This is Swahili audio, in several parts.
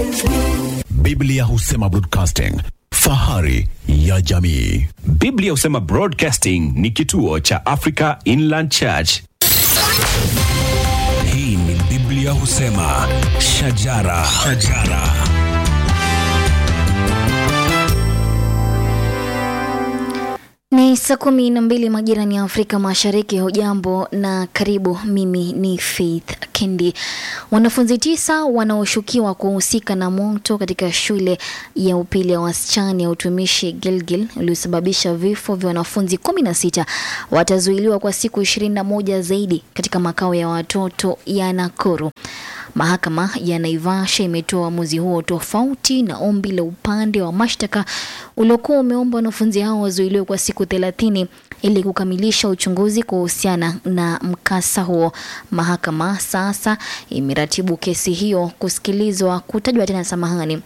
Biblia husema broadcasting, fahari ya jamii. Biblia husema Broadcasting ni kituo cha Africa Inland Church. Hii ni Biblia husema shajara, shajara. Ni saa kumi na mbili majirani ya Afrika Mashariki. Hujambo na karibu. Mimi ni Faith Kendi. Wanafunzi tisa wanaoshukiwa kuhusika na moto katika shule ya upili ya wasichana ya utumishi Gilgil uliosababisha vifo vya wanafunzi kumi na sita watazuiliwa kwa siku ishirini na moja zaidi katika makao ya watoto ya Nakuru. Mahakama ya Naivasha imetoa uamuzi huo tofauti na ombi la upande wa mashtaka uliokuwa umeomba wanafunzi hao wazuiliwe kwa siku thelathini ili kukamilisha uchunguzi kuhusiana na mkasa huo. Mahakama sasa imeratibu kesi hiyo kusikilizwa kutajwa tena, samahani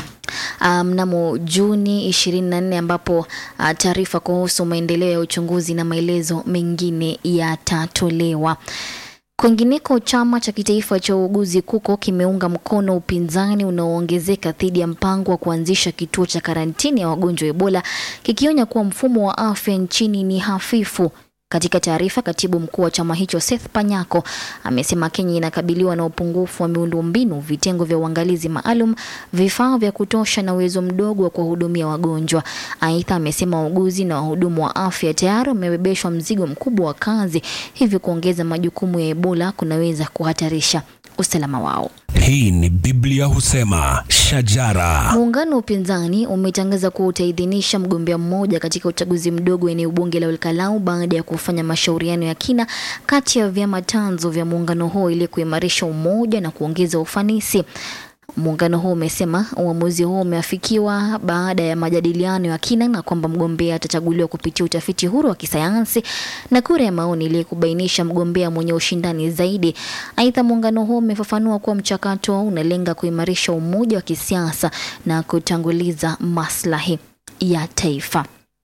Uh, mnamo Juni 24 ambapo uh, taarifa kuhusu maendeleo ya uchunguzi na maelezo mengine yatatolewa. Kwingineko, chama cha kitaifa cha uuguzi KUKO kimeunga mkono upinzani unaoongezeka dhidi ya mpango wa kuanzisha kituo cha karantini ya wagonjwa wa Ebola, kikionya kuwa mfumo wa afya nchini ni hafifu. Katika taarifa, katibu mkuu wa chama hicho Seth Panyako amesema Kenya inakabiliwa na upungufu wa miundombinu, vitengo vya uangalizi maalum, vifaa vya kutosha na uwezo mdogo wa kuwahudumia wagonjwa. Aidha, amesema wauguzi na wahudumu wa afya tayari wamebebeshwa mzigo mkubwa wa kazi, hivyo kuongeza majukumu ya Ebola kunaweza kuhatarisha usalama wao. Hii ni Biblia husema shajara. Muungano wa upinzani umetangaza kuwa utaidhinisha mgombea mmoja katika uchaguzi mdogo wa eneo bunge la Olkalau baada ya kufanya mashauriano ya kina kati ya vyama tanzo vya muungano huo ili kuimarisha umoja na kuongeza ufanisi. Muungano huo umesema uamuzi huo umeafikiwa baada ya majadiliano ya kina na kwamba mgombea atachaguliwa kupitia utafiti huru wa kisayansi na kura ya maoni ili kubainisha mgombea mwenye ushindani zaidi. Aidha, muungano huo umefafanua kuwa mchakato unalenga kuimarisha umoja wa kisiasa na kutanguliza maslahi ya taifa.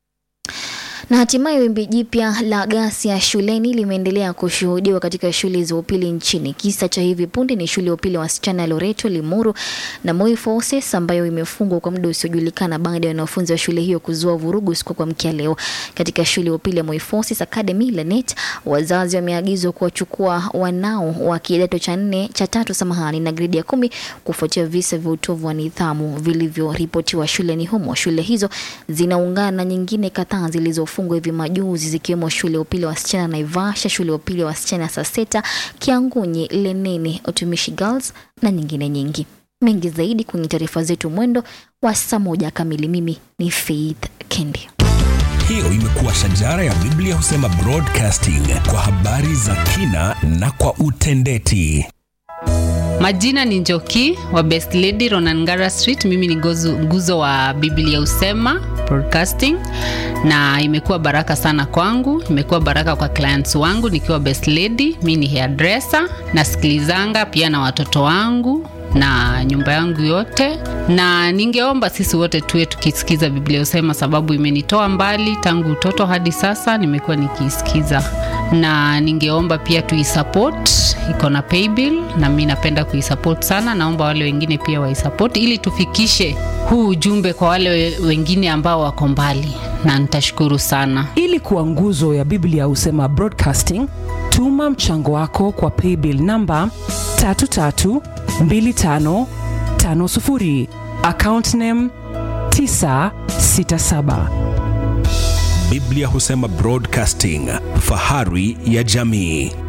Na hatimaye wimbi jipya la ghasia shuleni limeendelea kushuhudiwa katika shule za upili nchini. Kisa cha hivi punde ni shule ya upili ya wasichana ya Loreto, Limuru na Moi Forces ambayo imefungwa kwa muda usiojulikana baada ya wanafunzi wa shule hiyo kuzua vurugu siku kwa mkia leo. Katika shule ya upili ya Moi Forces Academy Lanet, wazazi wameagizwa kuwachukua wanao wa kidato cha nne cha tatu samahani na gredi ya kumi kufuatia visa vya utovu wa nidhamu vilivyoripotiwa shuleni humo. Shule hizo zinaungana na nyingine kadhaa zilizo fungwa hivi majuzi zikiwemo shule ya upili ya wasichana Naivasha, shule ya upili ya wasichana Saseta, Kiangunyi, Lenene, Utumishi Girls na nyingine nyingi. Mengi zaidi kwenye taarifa zetu mwendo wa saa moja kamili. Mimi ni Faith Kendi. Hiyo imekuwa shajara ya Biblia husema broadcasting kwa habari za kina na kwa utendeti. Majina ni Njoki wa Best Lady Ronangara Street. Mimi ni gozu, nguzo wa Biblia Usema Broadcasting, na imekuwa baraka sana kwangu, imekuwa baraka kwa clients wangu nikiwa Best Lady. Mi ni hairdresser, nasikilizanga pia na watoto wangu na nyumba yangu yote, na ningeomba sisi wote tuwe tukisikiza Biblia Usema, sababu imenitoa mbali tangu utoto hadi sasa, nimekuwa nikiisikiza, na ningeomba pia tuisupport, iko na paybill na mi napenda kuisupport sana. Naomba wale wengine pia waisupport ili tufikishe huu ujumbe kwa wale we- wengine ambao wako mbali, na nitashukuru sana. ili kuwa nguzo ya biblia husema broadcasting tuma mchango wako kwa paybill namba 332550 account name 967 Biblia husema broadcasting, fahari ya jamii.